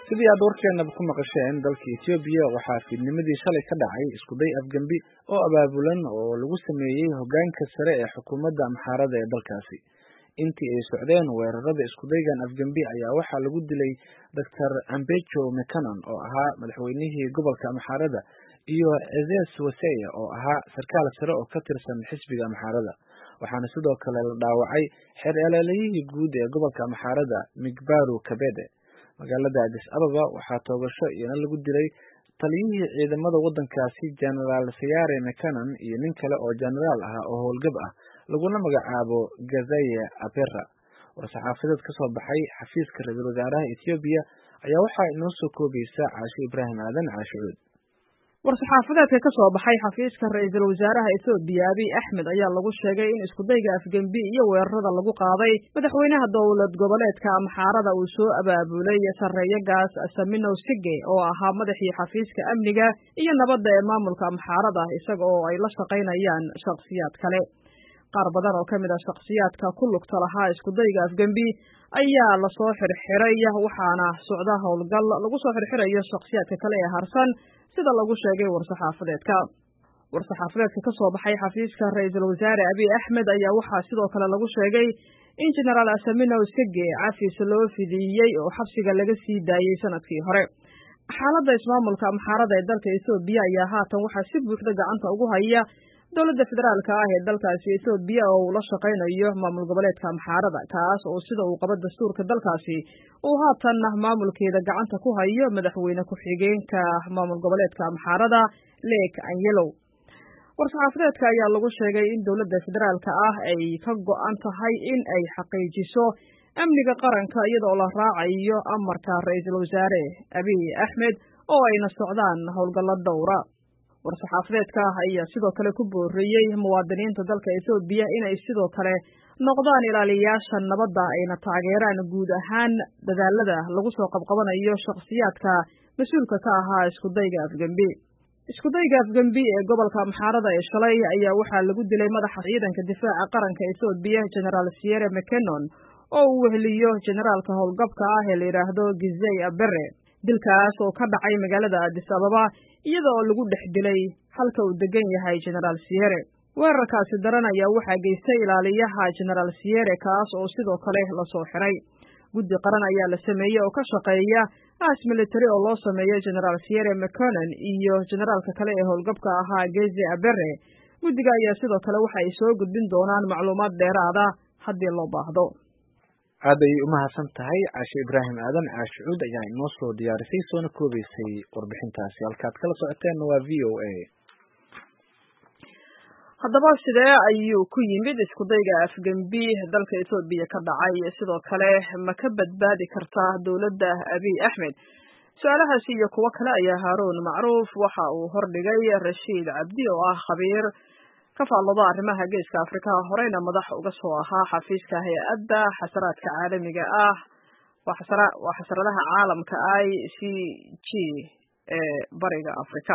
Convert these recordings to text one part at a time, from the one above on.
sidii aad warkeenaba ku maqasheen dalka etoobiya waxaa fiidnimadii shalay ka dhacay iskuday afgembi oo abaabulan oo lagu sameeyey hoggaanka sare ee xukuumadda amxaarada ee dalkaasi intii ay socdeen weerarada iskudaygan afgembi ayaa waxaa lagu dilay doctor ambejo mcanon oo ahaa madaxweynihii gobolka amxaarada iyo ezes waseya oo ahaa sarkaal sare oo ka tirsan xisbiga amxaarada waxaana sidoo kale la dhaawacay xeer elaalayihii guud ee gobolka amxaarada migbaru kabede magaalada adis ababa waxaa toogasho iyana lagu dilay taliyihii ciidamada waddankaasi genaraal sayare mcanon iyo nin kale oo genaraal ah oo howlgab ah laguna magacaabo gazaye abera war-saxaafadeed ka soo baxay xafiiska ra-iisul wasaaraha ethoobiya ayaa waxaa inoo soo koobaysa caasho ibraahim aadan caashicuud war-saxaafadeedka ka soo baxay xafiiska ra-iisul wasaaraha ethoobiya abiy axmed ayaa lagu sheegay in iskudayga afgembi iyo weerarada lagu qaaday madaxweynaha dowlad goboleedka amxaarada uu soo abaabulay sarreeyagaas saminow sige oo ahaa madaxii xafiiska amniga iyo nabadda ee maamulka amxaarada isaga oo ay la shaqaynayaan shakhsiyaad kale qaar badan oo ka mid ah shakhsiyaadka ku lugta lahaa iskudayga afgembi ayaa lasoo xirxiray waxaana socda howlgal lagu soo xirxirayo shakhsiyaadka kale ee harsan sida lagu sheegay war-saxaafadeedka war-saxaafadeedka ka soo baxay xafiiska ra-iisul wasaare abiy axmed ayaa waxaa sidoo kale lagu sheegay in genaraal asaminow sige cafis loo fidiyey oo xabsiga laga sii daayey sanadkii hore xaaladda ismaamulka amxaarada ee dalka ethoobiya ayaa haatan waxaa si buuxda gacanta ugu haya dowladda federaalka ah ee dalkaasi ethoobiya oo uu la shaqaynayo maamul goboleedka amxaarada kaas oo sida uu qabo dastuurka dalkaasi uu haatanna maamulkeeda gacanta ku hayo madaxweyne ku-xigeenka maamul goboleedka amxaarada leek anyelow war-saxaafadeedka ayaa lagu sheegay in dowladda federaalka ah ay ka go-an tahay in ay xaqiijiso amniga qaranka iyadoo la raacayo amarka ra-iisul wasaare abiy axmed oo ayna socdaan howlgallo dowra war-saxaafadeedka ayaa sidoo kale ku booriyey muwaadiniinta dalka ethoobiya inay sidoo kale noqdaan ilaaliyayaasha nabadda ayna taageeraan guud ahaan dadaalada lagu soo qabqabanayo shakhsiyaadka mas-uulka ka ahaa iskudayga afgembi iskudayga afgembi ee gobolka amxaarada ee shalay ayaa waxaa lagu dilay madaxa ciidanka difaaca qaranka ethoobiya genaraal siere mcanon oo uu weheliyo generaalka howlgabka ah ee la yidhaahdo gizey abere dilkaas oo ka dhacay magaalada adis ababa iyada oo lagu dhex dilay halka uu degan yahay genaraal siyere weerarkaasi daran ayaa waxaa geystay ilaaliyaha genaraal siyere kaas oo sidoo kale lasoo xiray guddi qaran ayaa la sameeyey oo ka shaqeeya aas military oo loo sameeyo genaraal siyere mconon iyo generaalka kale ee howlgabka ahaa geze abere guddiga ayaa sidoo kale waxa ay soo gudbin doonaan macluumaad dheeraada haddii loo baahdo aad ayay umahadsan tahay caashe ibraahim aadan caashe cuud ayaa inoo soo diyaarisay soona koobaysay warbixintaasi halkaad kala socoteenna waa v o a haddaba sidee ayuu ku yimid iskudayga afgembi dalka ethoobiya ka dhacay sidoo kale ma ka badbaadi kartaa dowladda abiy axmed su-aalahaasi iyo kuwo kale ayaa haaruun macruuf waxa uu hordhigay rashiid cabdi oo ah khabiir ka faallado arrimaha geeska afrikaha horeyna madax uga soo ahaa xafiiska hay-adda xasaraadka caalamiga ah waa xasaradaha caalamka i c g ee bariga africa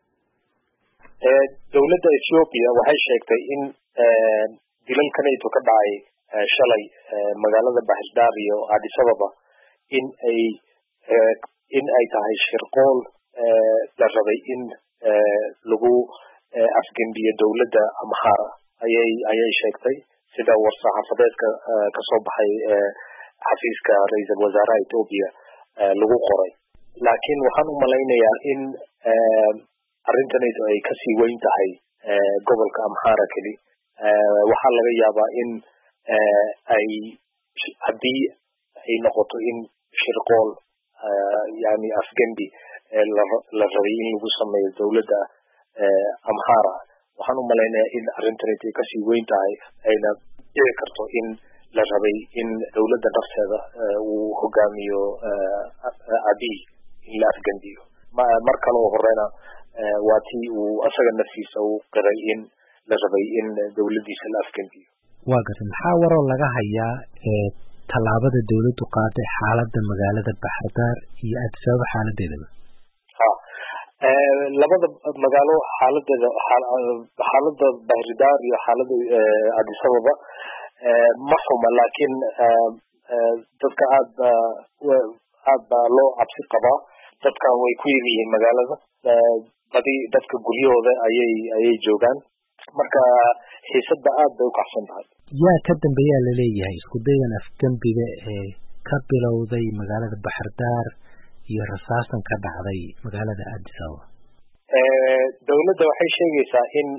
dowladda ethoobiya waxay sheegtay in dilalkanayto ka dhacay shalay magaalada baxisdaar iyo adis ababa in ay in ay tahay shirqool la rabay in lagu afgembiye dowladda amhara ayay ayay sheegtay sida war-saxaafadeedka kasoo baxay xafiiska ra-iisul wasaaraha ethoobiya lagu qoray laakiin waxaan u malaynayaa in arrintanaydu ay kasii weyn tahay gobolka amhara keli waxaa laga yaabaa in ay haddii ay noqoto in shirqool yani afgembi la rabay in lagu sameeyo dowladda amhara waxaan u malaynayaa in arrintanaydu ay kasii weyn tahay ayna dhici karto in la rabay in dowladda nafteeda uu hogaamiyo abiy in la afgembiyo mar kale oo horeyna waa tii uu asaga naftiisa u qiray in la rabay in dowladdiisa la afgembiyo waa gartay maxaa waroo laga hayaa tallaabada dowladdu qaaday xaaladda magaalada baxardaar iyo addis ababa xaaladeedaba ha labada magaalo xaaladeeda xaalada bahridaar iyo xaalada addis ababa ma xuma laakiin dadka aada aad baa loo cabsi qabaa dadkan way ku yar yihiin magaalada badi dadka guryahooda ayay ayay joogaan marka xiisadda aad bay ukacsan tahay yaa ka dambeeyaa laleeyahay isku dayan afgembiga ee ka bilowday magaalada baxardaar iyo rasaasan ka dhacday magaalada addis ababa dowladda waxay sheegaysaa in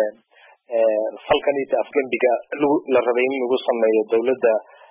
falkanita afgembiga la rabay in lagu sameeyo dowladda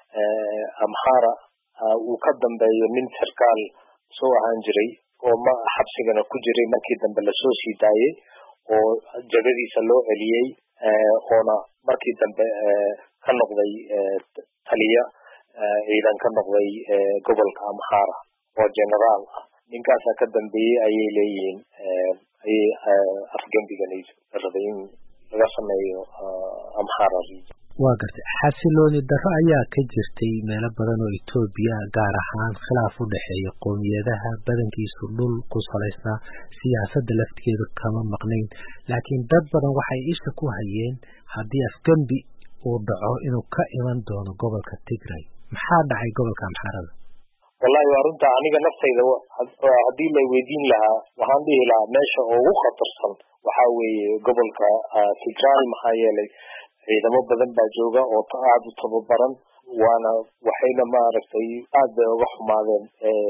amhara uu ka dambeeyo nin sarkaal soo ahaan jiray oo ma xabsigana ku jiray markii dambe lasoo sii daayey oo jagadiisa loo celiyey oona markii dambe ka noqday taliya ciidan ka noqday gobolka amhara oo generaal ah ninkaasaa ka dambeeyey ayay leeyihiin ayay afgembigan la rabay in laga sameeyo amhara region waa gartay xasilooni darro ayaa ka jirtay meelo badan oo etoobiya gaar ahaan khilaaf u dhexeeya qowmiyadaha badankiisu dhul ku salaysnaa siyaasadda laftigeedu kama maqnayn laakiin dad badan waxay isha ku hayeen haddii afgembi uu dhaco inuu ka iman doono gobolka tigray maxaa dhacay gobolka amxarada wallahi waa runta aniga naftayda haddii la weydiin lahaa waxaan dhihi lahaa meesha ugu khatarsan waxaa weeye gobolka tigray maxaa yeelay ciidamo badan baa jooga oo aada u tababaran waana waxayna maaragtay aad bay uga xumaadeen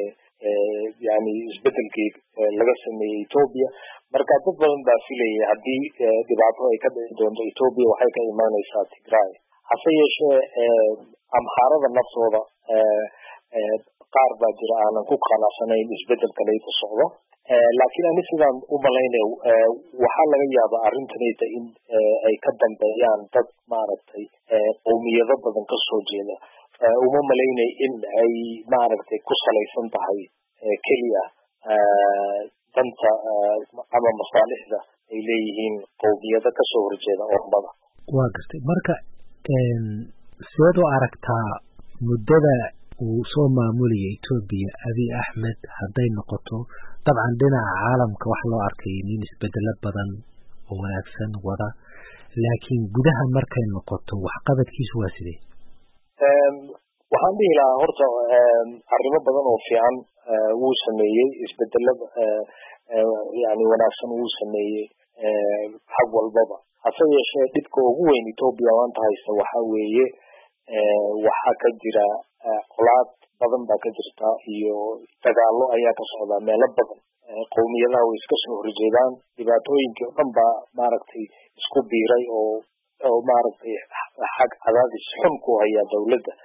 yani isbedelkii laga sameeyey etoobiya marka dad badan baa filayay haddii dhibaato ay ka dhici doonto etoobiya waxay ka imaaneysaa tigray hase yeeshee amhaarada naftooda qaar baa jira aanan ku qanacsanayn isbedelkanayta socdo laakiin ani sidaan u malaynayo waxaa laga yaabaa arrintanayta in ay ka dambeeyaan dad maaragtay qowmiyado badan kasoo jeeda uma malaynay in ay maaragtay ku salaysan tahay keliya danta ama masaalixda ay leeyihiin qowmiyado kasoo horjeeda ormada waa gartay marka seed u aragtaa muddada uu soo maamulaya etoobiya abiy axmed hadday noqoto dabcan dhinaca caalamka wax loo arkay nin isbedelo badan oo wanaagsan wada laakiin gudaha markay noqoto waxqabadkiisu waa sidee waxaan dhihi lahaa horta arrimo badan oo fiican wuu sameeyey isbedelada yani wanaagsan wuu sameeyey xag walbaba hase yeeshee dhibka ugu weyn etoobiya maanta haysta waxaa weeye waxaa ka jira colaad badan baa ka jirta iyo dagaalo ayaa ka socdaa meelo badan qowmiyadaha way iska soo horjeedaan dhibaatooyinkii o dhan baa maaragtay isku biiray oo oo maaragtay xag cadaadis xun ku hayaa dowladda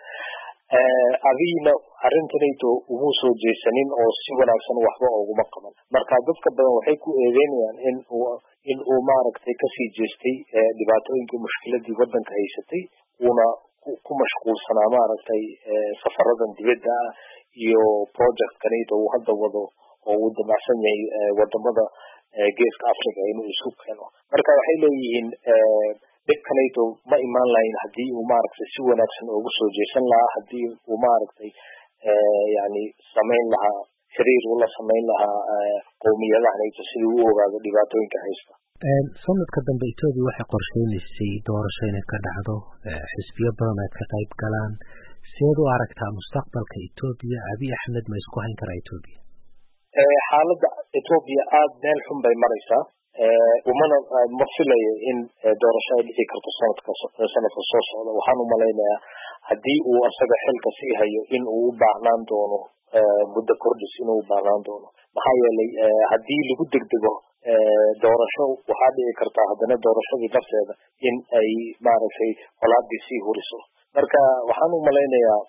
adigna arrintanayto umu soo jeesanin oo si wanaagsan waxba uguma qaban marka dadka badan waxay ku eedeynayaan in uu in uu maaragtay kasii jeestay dhibaatooyinkii mushkiladii waddanka haysatay uuna ku mashquulsanaa maaragtay safaradan dibadda ah iyo projectkanayto uu hadda wado oo uu damacsan yahay wadamada geeska africa inuu isu keeno marka waxay leeyihiin dhibkanayto ma imaan lahayn haddii uu maaragtay si wanaagsan ugu soo jeesan lahaa haddii uu maaragtay yani samayn lahaa xiriir ula samayn lahaa qowmiyadahanayto sidii u ogaado dhibaatooyinka haysta sanadka dambe etoobiya waxay qorsheynaysay doorasho inay ka dhacdo xisbiyo badan ay ka qayb galaan seed u aragtaa mustaqbalka etoobiya abiy axmed ma isku hayn karaa etoobiya xaaladda etoobiya aada meel xun bay maraysaa umana ma filayo in doorasho ay dhici karto sanadka sanadka soo socda waxaan umalaynayaa haddii uu asaga xilka sii hayo in uu u baahnaan doono muddo kordhis inuu u baahnaan doono maxaa yeelay haddii lagu degdego doorasho waxaa dhici kartaa haddana doorashadii nafteeda in ay maaragtay colaadii sii huriso marka waxaan u malaynayaa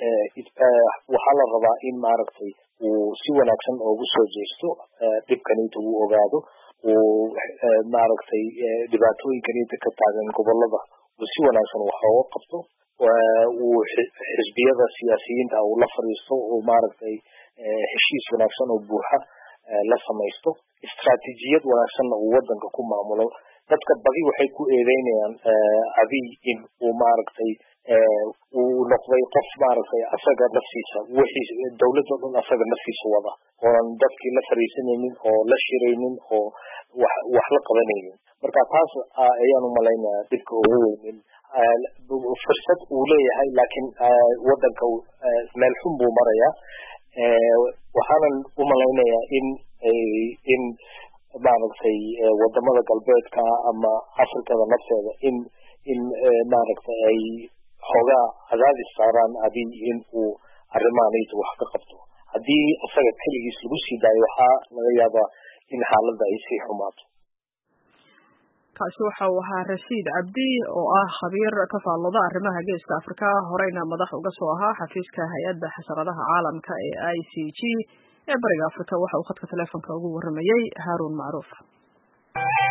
waxaa la rabaa in maaragtay uu si wanaagsan ugu soo jeesto dhibkanita uu ogaado uu maaragtay dhibaatooyinkanita ka taagan gobolada uu si wanaagsan wax ooga qabto uu xisbiyada siyaasiyiinta uu la fadhiisto uu maaragtay heshiis wanaagsan oo buuxa la samaysto istraatijiyad wanaagsanna uu wadanka ku maamulo dadka badi waxay ku eedeynayaan abiy in uu maaragtay uu noqday qof maaragtay asaga naftiisa wixii dowladda dhan asaga naftiisa wada oonan dadkii la fariisanaynin oo la shiraynin oo wax wax la qabanaynin marka taas ayaan umalaynayaa dhibka ugu weynin fursad uu leeyahay laakiin wadanka meel xun buu marayaa waxaanan u malaynayaa in in maaragtay wadamada galbeedka ama afrikada nafteeda in in maaragtay ay xoogaa cadaadis saaraan adi in uu arrimahanaysa wax ka qabto haddii isaga keligiis lagu sii daayo waxaa laga yaabaa in xaaladda ay sii xumaato kaasi waxa uu ahaa rashiid cabdi oo ah khabiir ka faallooda arrimaha geeska afrika horeyna madax uga soo ahaa xafiiska hay-adda xasaradaha caalamka ee i c g ee bariga afrika waxa uu khadka teleefonka ugu waramayey haaruun macruuf